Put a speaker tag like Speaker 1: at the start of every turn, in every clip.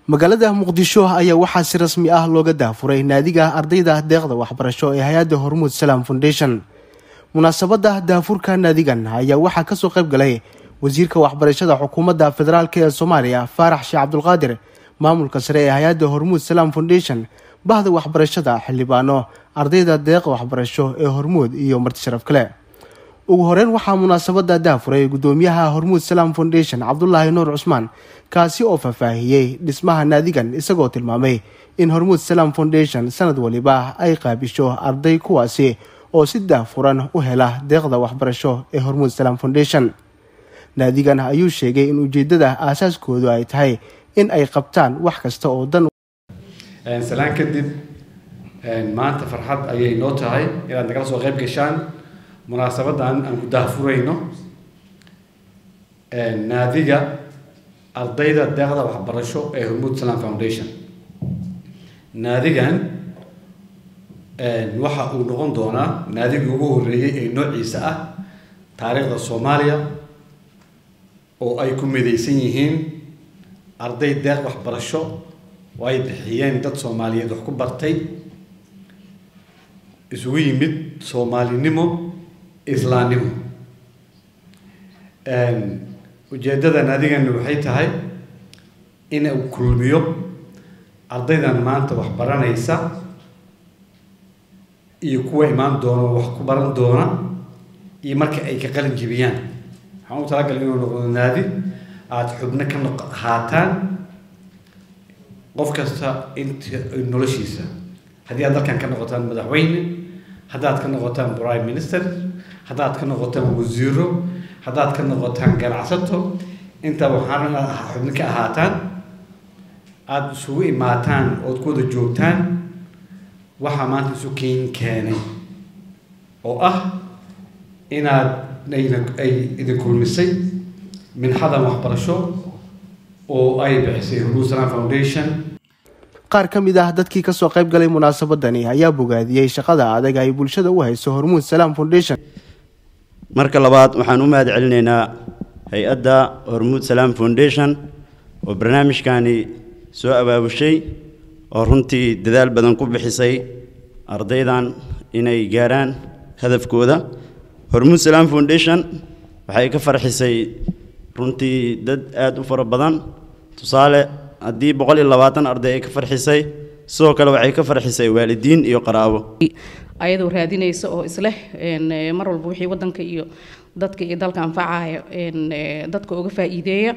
Speaker 1: magaalada muqdisho ayaa waxaa si rasmi ah looga daafuray naadiga ardayda deeqda waxbarasho ee hay-adda hormuud salaam foundation munaasabada daafurka naadigan ayaa waxaa kasoo qayb galay wasiirka waxbarashada xukuumadda federaalk ee soomaaliya faarax sheekh cabdulqaadir maamulka sare ee hay-adda hormuud salaam foundation bahda waxbarashada xildhibaano ardayda deeqa waxbarasho ee hormuud iyo marti sharaf kale ugu horeyn waxaa munaasabada daafuray gudoomiyaha hormuud salaam foundation cabdulaahi nuur cusmaan kaasi oo faahfaahiyey dhismaha naadigan isagoo tilmaamay in hormuud salaam foundation sanad waliba ay qaabisho arday kuwaasi oo si daafuran u hela deeqda waxbarasho ee hormuud salaam foundation naadigan ayuu sheegay in ujeedada aasaaskoodu ay tahay in ay qabtaan wax kasta oo dan
Speaker 2: salaan kadib maanta farxad ayay noo tahay inaad nagala soo qayb gashaan munaasabadan aan ku daafurayno naadiga ardayda deeqda waxbarasho ee hormuud salam foundation naadigan waxa uu noqon doonaa naadigii ugu horeeyey ee noociisa ah taariikhda soomaaliya oo ay ku midaysan yihiin arday deeq waxbarasho oo ay bixiyeen dad soomaaliyeed wax ku bartay isugu yimid soomaalinimo islaamnimo ujeeddada naadigani waxay tahay in uu kulmiyo ardaydan maanta wax baranaysa iyo kuwa imaan doona wax ku baran doona iyo marka ay ka qalin jibiyaan waxaan u talagalay inuu noqdo naadi aada xubno ka noq haataan qof kasta inta noloshiisa haddii aad dalkan ka noqotaan madaxweyne haddaad ka noqotaan prime minister haddaad ka noqotaan wasiiro haddaad ka noqotaan ganacsato intaa waxaan xubno ka ahaataan aada isugu imaataan ood ku wada joogtaan waxaa maanta isu keen keenay oo ah inaad ay idin kulmisay minxadan waxbarasho oo ay bixisay hormuud salam foundation
Speaker 1: qaar ka mid ah dadkii kasoo qayb galay munaasabadani ayaa bogaadiyey shaqada adag ay bulshada u hayso hormuud salaam foundation
Speaker 3: marka labaad waxaan u mahad celinaynaa hay-adda hormuud salaam foundation oo barnaamijkani soo abaabushay oo runtii dadaal badan ku bixisay ardaydan inay gaaraan hadafkooda hormuud salaam foundation waxay ka farxisay runtii dad aada u fara badan tusaale haddii boqol iyo labaatan arday ay ka farxisay sidoo kale waxay ka farxisay waalidiin iyo qaraabo
Speaker 4: ayadoo raadinaysa oo isleh mar walba wixii wadanka iyo dadka iyo dalka anfacaya dadka uga faa'iideeya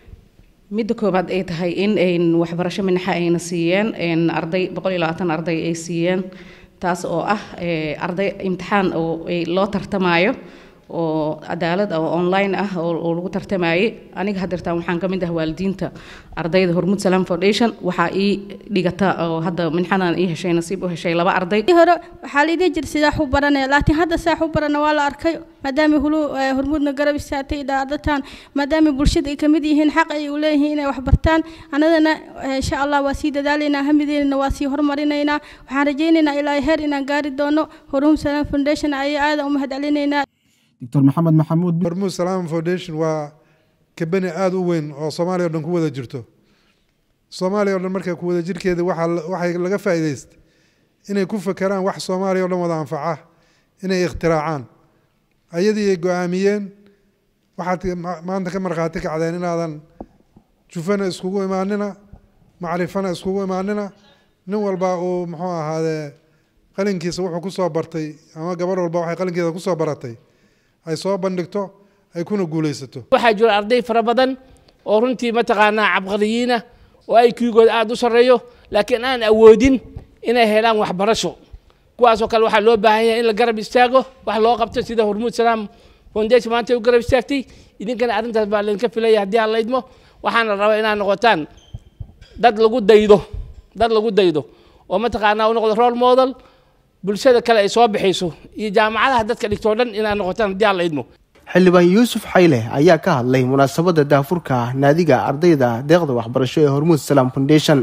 Speaker 4: midda koobaad ay tahay in waxbarasho minaxa ayna siiyeen arday boqol iyo labaatan arday ay siiyeen taas oo ah arday imtixaan oo loo tartamaayo oo cadaalad oo online ah oo lagu tartamayay aniga hadeertaan waxaan ka mid ah waalidiinta ardayda hormuud salaam foundation waxaa ii dhigata oo hadda minxadan ii heshay nasiib u heshay laba arday
Speaker 5: hore waxaa la idin jir sidaa xu baranaya laakiin hadda saa xu barana waa la arkay maadaama hulu hormuudna garab istaagtay dhaadataan maadaama bulshada ay kamid yihiin xaq ay u leeyihiin inay wax bartaan annadana insha allah waa sii dadaalaynaa hamideena waa sii horumarinaynaa waxaan rajaynaynaa ilaa heer inaan gaari doono hormuud salaam foundation ayaa aada u mahad celinaynaa
Speaker 6: doctor maxamed maxamuud
Speaker 7: hormuud salaam foundation waa kabani aada u weyn oo soomaaliya o dhan ku wada jirto soomaaliya o dhan marka ku wada jirkeeda waxaa waxay laga faa'iidaystay inay ku fakeraan wax soomaaliya o dhan wada anfaca inay ikhtiraacaan ayadii ay go-aamiyeen waxaad maanta ka markhaati kacdeen inaadan jufana iskugu imaanina macrifana iskugu imaanina nin walba uu muxuu ahaadee qalinkiisa wuxuu kusoo bartay ama gabadh walba waxay qalinkeeda kusoo baratay ay soo bandhigto ay kuna guulaysato
Speaker 8: waxaa jira arday fara badan oo runtii mataqaanaa cabqariyiina oo ay kiigooda aada u sarreeyo laakiin aan awoodin inay helaan waxbarasho kuwaasoo kale waxaa loo baahan yahay in la garab istaago wax loo qabto sida hormuud salaam foundation maanta u garab istaagtay idinkana arrintaas baa laydinka filaya haddii aan laydmo waxaana rabaa inaad noqotaan dad lagu daydo dad lagu daydo oo mataqaanaa u noqdo role model bulshada kale ay soo bixayso iyo jaamacadaha dadka dhigtoo dhan inaad noqotaan haddii aan la idmo
Speaker 1: xildhibaan yuusuf xayle ayaa ka hadlay munaasabada daafurka naadiga ardayda deeqda waxbarasho ee hormuud salaam foundation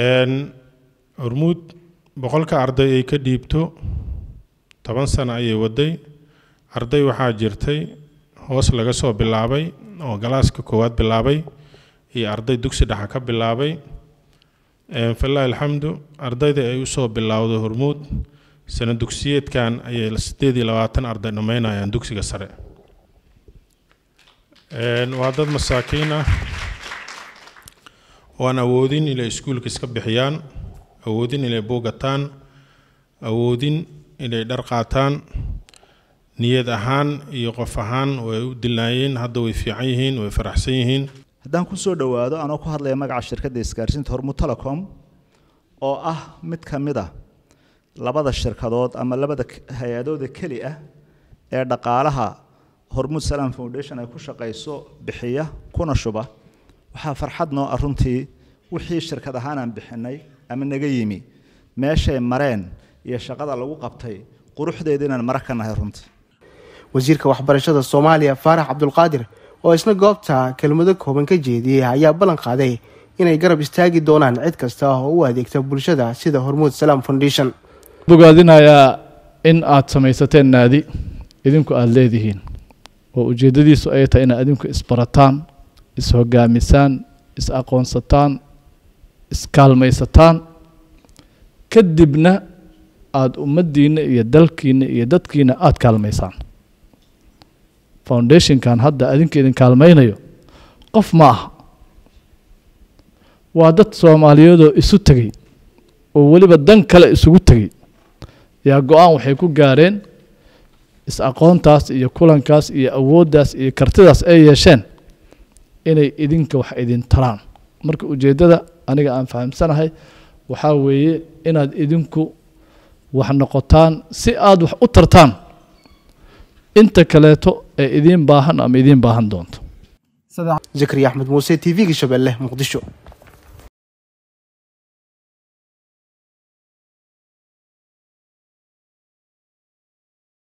Speaker 9: hormuud boqolka arday ay ka dhiibto toban sano ayay waday arday waxaa jirtay hoos laga soo bilaabay oo galaaska koowaad bilaabay iyo arday dugsi dhexa ka bilaabay falaahi alxamdu ardayda ay usoo bilowday hormuud sana dugsiyeedkan ayay sideed iyo labaatan arday dhammeynayaan dugsiga sare waa dad masaakiin ah oo aan awoodin inay iskuulka iska bixiyaan awoodin inay buugataan awoodin inay dhar qaataan niyad ahaan iyo qof ahaan way u dilaayeen hadda way fiican yihiin way faraxsan yihiin
Speaker 10: haddaan ku soo dhowaado anoo ku hadlaya magaca shirkadda isgaarsiinta hormuud telecom oo ah mid ka mid ah labada shirkadood ama labada hay-adooda keli ah ee dhaqaalaha hormuud salaam foundation ay ku shaqayso bixiya kuna shuba waxaa farxad noo ah runtii wixii shirkad ahaan aan bixinay ama naga yimi meeshay mareen iyo shaqada lagu qabtay quruxdeeda inaan mara ka nahay runtii
Speaker 1: wasiirka waxbarashada soomaaliya faarax cabdulqaadir oo isna goobta kelmado kooban ka jeediyey ayaa ballan qaaday inay garab istaagi doonaan cid kasta oo u adeegta bulshada sida hormuud salaam foundation
Speaker 11: bogaadinayaa in aad samaysateen naadi idinku aada leedihiin oo ujeeddadiisu ay tahay inaad idinku isbarataan is-hogaamisaan is-aqoonsataan iskaalmaysataan kadibna aada ummaddiinna iyo dalkiinna iyo dadkiina aada kaalmaysaan foundationkan hadda adinka idin kaalmaynayo qof ma aha waa dad soomaaliyeedoo isu tegey oo weliba dan kale isugu tegey yaa go-aan waxay ku gaareen is-aqoontaas iyo kulankaas iyo awooddaas iyo kartidaas ay yeesheen inay idinka wax idin taraan marka ujeeddada aniga aan fahamsanahay waxaa weeye inaad idinku wax noqotaan si aada wax u tartaan inta kaleeto ee idiin baahan ama idiin baahan doonto
Speaker 1: zakariya axmed muuse t v-ga shabeelle muqdisho